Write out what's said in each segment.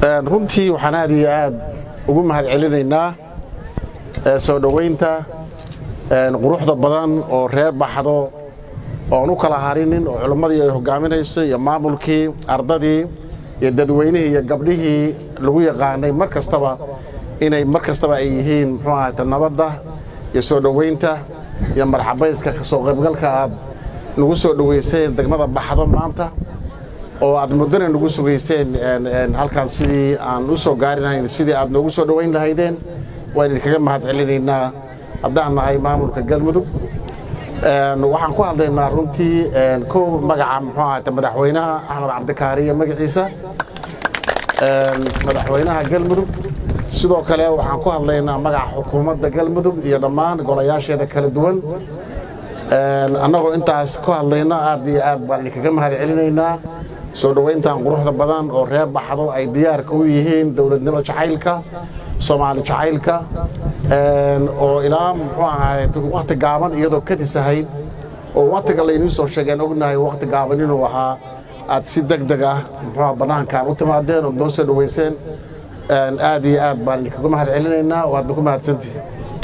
runtii waxaan aad iyo aad ugu mahad celinaynaa soo dhowaynta quruxda badan oo reer baxdo oon u kala harinin oo culimmadii ay hogaaminayso iyo maamulkii ardadii iyo dadweynihii iyo gabdhihii lagu yaqaanay mar kastaba inay mar kastaba ay yihiin muxuu ahayta nabadda iyo soo dhowaynta iyo marxabayska kasoo qaybgalka aad nagu soo dhowayseen degmada baxdo maanta oo aad muddana nagu sugayseen halkaan sidii aan u soo gaari lahayn sidii aad noogu soo dhowayn lahaydeen waan idinkaga mahad celinaynaa haddaan nahay maamulka galmudug waxaan ku hadlaynaa runtii kow magaca muxuu ahayta madaxweynaha axmed cabdikaariyo magaciisa madaxweynaha galmudug sidoo kale waxaan ku hadlaynaa magaca xukuumadda galmudug iyo dhammaan golayaasheeda kala duwan annagoo intaas ku hadlayna aad iyo aad baan idinkaga mahad celinaynaa soo dhowayntan quruxda badan oo reer baxdo ay diyaarka u yihiin dowladnimo jacaylka soomaali jacaylka oo ilaa muxuu ahaay wakhti gaaban iyadoo kadis ahayd oo wakhtiga laynii soo sheegeen ognahay wakhti gaaban inuu ahaa aad si deg deg ah muxuu bannaankaan u timaadeen oo noo soo dhowayseen aad iyo aad baan idinkaga mahad celinaynaa waadna ku mahadsantihi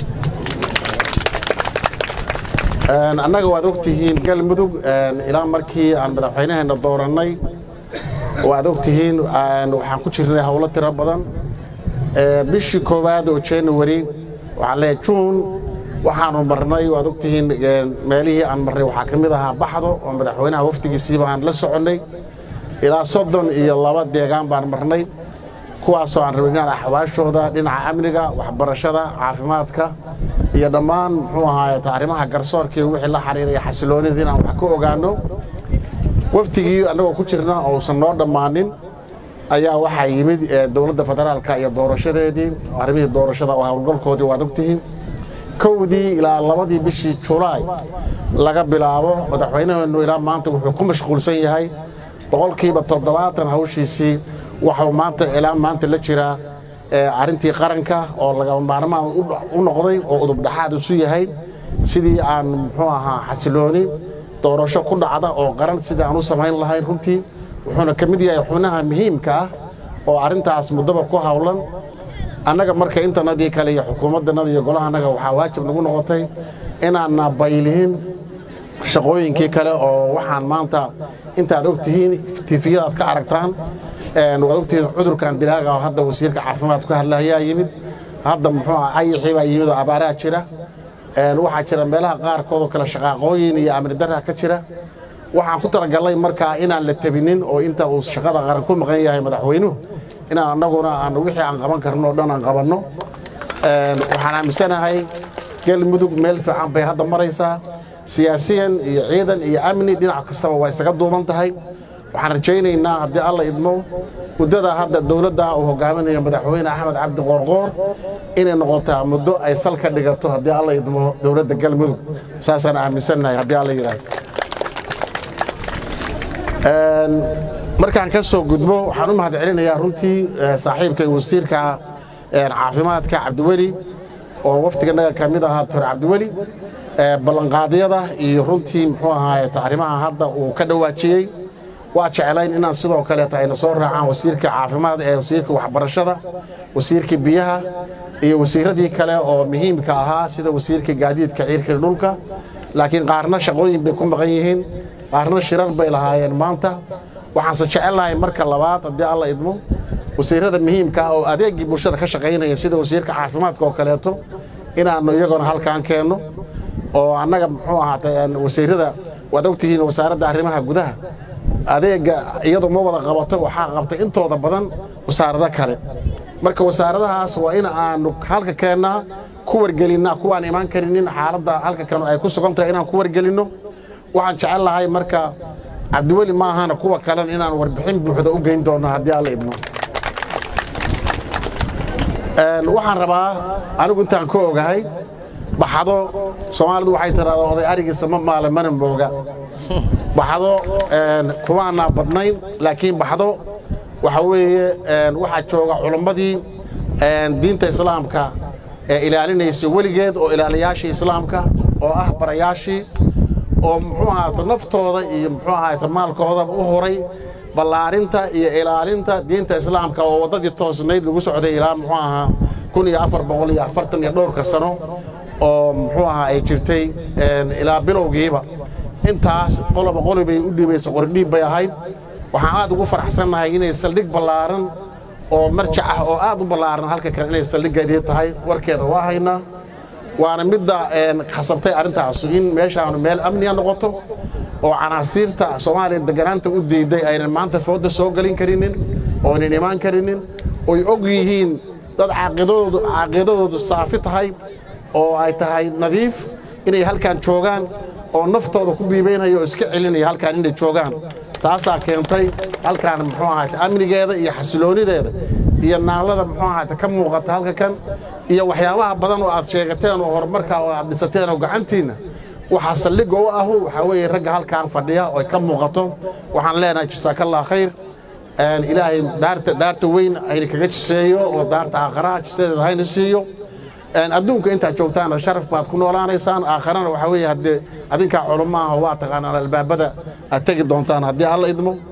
annaga waad ogtihiin galmudug ilaa markii aan madaxweynaheenna doorannay waad ogtihiin waxaan ku jirnay howlo tiro badan bishii koowaad oo january waxaan leeyahay juun waxaanu marnay waad ogtihiin meelihii aan marnay waxaa ka mid ahaa baxdo oo madaxweynaha wafdigiisiiba aan la soconnay ilaa soddon iyo laba deegaan baan marnay kuwaasoo aan rabay inaan axwaashooda dhinaca amniga waxbarashada caafimaadka iyo dhammaan muxuu ahaay arrimaha garsoorkii wixii la xiriiraya xasiloonida inaan wax ka ogaanno waftigii annagoo ku jirna ousan noo dhammaanin ayaa waxaa yimid dowladda federaalka iyo doorashadeedii arrimihii doorashada oo howlgalkoodii waad ogtihiin kowdii ilaa labadii bishii julaay laga bilaabo madaxweynaheennu ilaa maanta wuxuu ku mashquulsan yahay boqolkiiba toddobaatan hawshiisii waxuu maanta ilaa maanta la jiraa arrintii qaranka oo lagama maarmaan u noqday oo udubdhaxaad isu yahay sidii aan muxuu ahaa xasilooni doorasho ku dhacda oo qaran sidii aan u samayn lahayn runtii wuxuuna ka mid yahay xubnaha muhiimka ah oo arrintaas muddaba ku howlan annaga marka intanadii kale iyo xukuumaddanada iyo golahanaga waxaa waajib nagu noqotay inaanna baylihin shaqooyinkii kale oo waxaan maanta intaad og tihiin tifiyadaad ka aragtaan waad ogtihiin cudurkan dilaaga oo hadda wasiirka caafimaad ku hadlayaa yimid hadda muxuu ah ayixii baa yimid oo abaaraa jira waxaa jira meelaha qaarkood oo kale shaqaaqooyin iyo amni darra ka jira waxaan ku talagalnay markaa inaan la tabinin oo inta uu shaqada qaran ku maqan yahay madaxweynuhu inaan annaguna aan wixii aan qaban karno o dhan aan qabanno waxaan aaminsanahay galmudug meel fiican bay hadda maraysaa siyaasiyan iyo ciidan iyo amni dhinac kastaba waa isaga duuban tahay waxaan rajaynaynaa haddii alla idmo muddada hadda dowladda uu hogaaminayo madaxweyne axmed cabdi qoorqoor inay noqotaa muddo ay sal ka dhigato haddii alla idmo dowladda galmudug saasaan aaminsannahay haddii alla yidhaahdo markaan ka soo gudbo waxaan u mahad celinayaa runtii saaxiibka wasiirka caafimaadka cabdiweli oo waftiganaga ka mid ahaa doctor cabdiweli ballanqaadyada iyo runtii muxuu ahaay arrimaha hadda uu ka dhawaajiyey waa jeclayn inaan sidoo kaleeta ayna soo raacaan wasiirka caafimaad ee wasiirka waxbarashada wasiirka biyaha iyo wasiiradii kale oo muhiimka ahaa sida wasiirka gaadiidka ciirka dhulka laakiin qaarna shaqooyin bay ku maqan yihiin qaarna shirar bay lahaayeen maanta waxaanse jecelnahay marka labaad haddii alla idmo wasiirada muhiimka ah oo adeegii bulshada ka shaqaynaya sida wasiirka caafimaadka oo kaleeto inaannu iyagona halkaan keenno oo annaga muxuu ahaatay wasiirada waad ogtihiin wasaaradda arrimaha gudaha adeegga iyadu ma wada qabato waxaa qabtay intooda badan wasaarado kale marka wasaaradahaas waa in aanu halka keennaa ku wargelinnaa kuwaan imaan karinin xaaladda halka kanu ay ku sugan tahay inaan ku wargelinno waxaan jecel lahay marka cabdiweli ma ahana kuwa kalena inaan warbixin buuxda u geyn doonno haddii alla idmo waxaan rabaa anigu intaan ka ogahay baxdo soomaalidu waxay tiraahdaa oday arigiisa ma maale mana mooga baxdo kumaanaa badnayn laakiin baxdo waxa weeye waxaa jooga culammadii diinta islaamka ee ilaalinaysa weligeed oo ilaaliyaashii islaamka oo ah barayaashii oo muxuu ahaata naftooda iyo muxuu ahaata maalkoodaba u horay ballaarinta iyo ilaalinta diinta islaamka oo waddadii toosnayd lagu socday ilaa muxuu ahaa kun iyo afar boqol iyo afartan iyo dhowrka sano oo muxuu ahaa ay jirtay ilaa bilowgiiba intaas qoloba qoli bay u dhiibaysa qordhiib bay ahayd waxaan aad ugu faraxsannahay inay saldhig ballaaran oo marjac ah oo aad u ballaaran halka kale inay saldhiggeedii tahay warkeeda waa haynaa waana midda khasabtay arrintaasu in meeshaanu meel amniga noqoto oo canaasiirta soomaaliya deganaanta u diiday aynan maanta fooda soo gelin karinin oo aynan imaan karinin oy og yihiin dad caaqidadoodu saafi tahay oo ay tahay nadiif inay halkan joogaan oo naftooda ku biibaynaya oo iska celinaya halkaan inay joogaan taasaa keentay halkaan muxuu ahaate amnigeeda iyo xasiloonideeda iyo naalada muxuu ahaate ka muuqata halka kan iyo waxyaabaha badan oo aad sheegateen oo horumarka oo aad dhisateen oo gacantiinna waxaa saldhigga u ahu waxaa weeye ragga halkaan fadhiya oo ay ka muuqato waxaan leenahay jasaakallah khayr ilaahay daarta daarta weyn hayna kaga jiseeyo oo daarta aakharaha jisadeeda hayna siiyo adduunka intaad joogtaana sharaf baad ku noolaanaysaan aakharana waxaa weeye haddee adinkaa culummo ah oo waa taqaanaan albaabada aad tegi doontaan haddii alla idmo